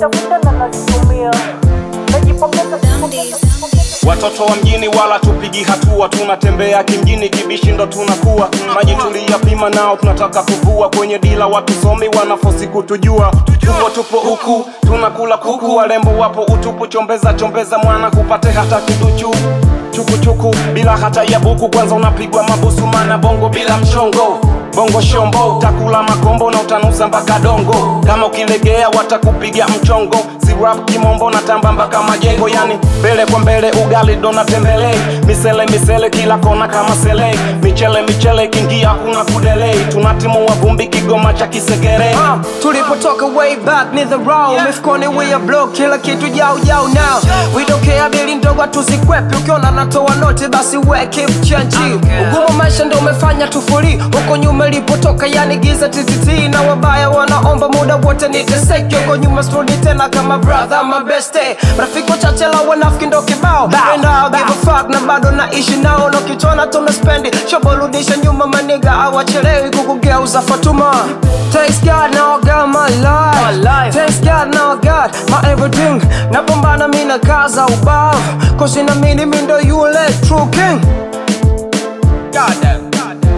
nazitafuta na nazitumia najipongeza Watoto wa mjini wala tupigi hatua, tunatembea kimjini, kibishi ndo tunakuwa. Maji tuliyapima nao tunataka kuvua, kwenye dila watusomi wanafosi kutujua. Tupo tupo huku tunakula kuku, warembo wapo utupu, chombeza chombeza mwana kupate hata kiduchu chukuchuku bila hata ya buku, kwanza unapigwa mabusu, mana bongo bila mchongo bongo shombo, utakula makombo na utanusa mpaka dongo. Kama ukilegea watakupiga mchongo, si rap kimombo na tamba mpaka majengo, yani mbele kwa mbele, ugali dona tembele, misele misele kila kona kama sele, michele michele kingia hakuna kudelay, tunatimua vumbi Kigoma cha Kisegere. Uh, tulipotoka way back ni the road mifukoni we are block kila kitu jau jau now we don't care bili ndogo tuzikwepi ukiona natoa noti basi we keep change ugumu maisha ndo umefanya tufuri huko nyuma ilipotoka yani giza ttt na wabaya wanaomba muda wote niteseke huko nyuma strudi tena kama brother my best day rafiki wachache la wanafiki ndo kibao and I'll give a fuck na bado naishi nao na kichona tuna spendi shoborudisha nyuma maniga awachelewi kukugeuza fatuma Thanks God now I got my life. my life. Thanks God now I got my everything. Napambana mimi na kaza ubavu. Cause in a minute mimi ndo yule true king. God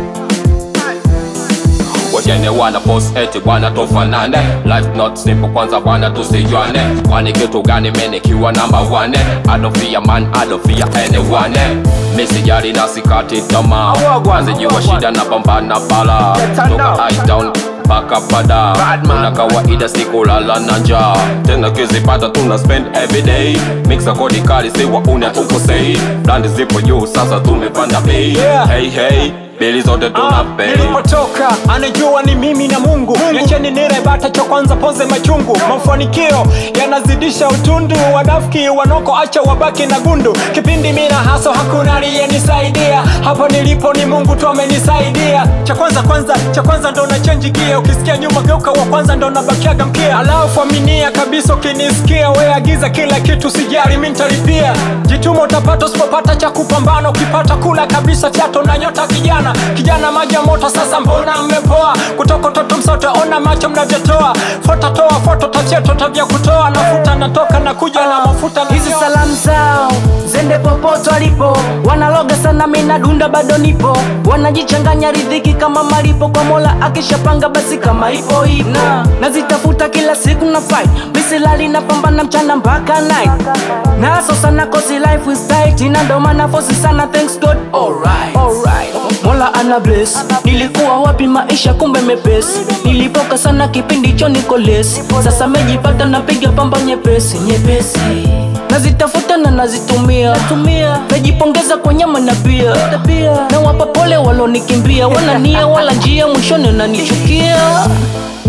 wajene wana post eti bwana tofanane life not simple kwanza bwana tusijuane kwani kitu gani menikiwa namba wane I don't fear man I don't fear anyone misijali na sikati tamaa anzijiwa shida na pambana bala toka high down mpaka pada tuna kawaida sikulala na njaa tena kizipata tuna spend everyday mixa kodi kali siwa une tukosei blandi zipo juu sasa tumepanda bei hey hey bili zote tuna pay nilipotoka anajua ni mimi na mungu niacheni nire bata cha kwanza poze machungu mafanikio yanazidisha utundu wanafiki wanoko acha wabaki na gundu kipindi mina haso hakuna aliyenisaidia hapo nilipo ni mungu tu amenisaidia cha kwanza kwanza cha kwanza ndo na change gia ukisikia nyuma geuka wa kwanza ndo nabakiaga mkia alafu aminia kabisa ukinisikia we agiza kila kitu sijali mi nitalipia jituma utapata usipopata cha kupambana ukipata kula kabisa fyato na nyota kijana kijana maji ya moto sasa mbona mmepoa kutoka toto msote ona macho mnavyotoa fota toa foto tachieto tavya kutoa nafuta natoka na kuja na mafuta na hizi salamu zao zende popote walipo wanaloga sana mina dunda bado nipo wanajichanganya ridhiki kama malipo kwa mola akishapanga basi kama ipo ipo na nazitafuta kila siku na fight misilali napambana mchana mpaka night naso sana kosi life is tight na ndo maana fosi sana thanks god alright alright mola ana bless nilikuwa wapi maisha kumbe mepesi nilipoka sana kipindi cho niko lesi sasa mejipata napiga pamba nyepesi nyepesi nazitafuta na nazitumia tumia najipongeza kwa nyama na bia na wapa pole walonikimbia wana nia wala njia mwishoni nanichukia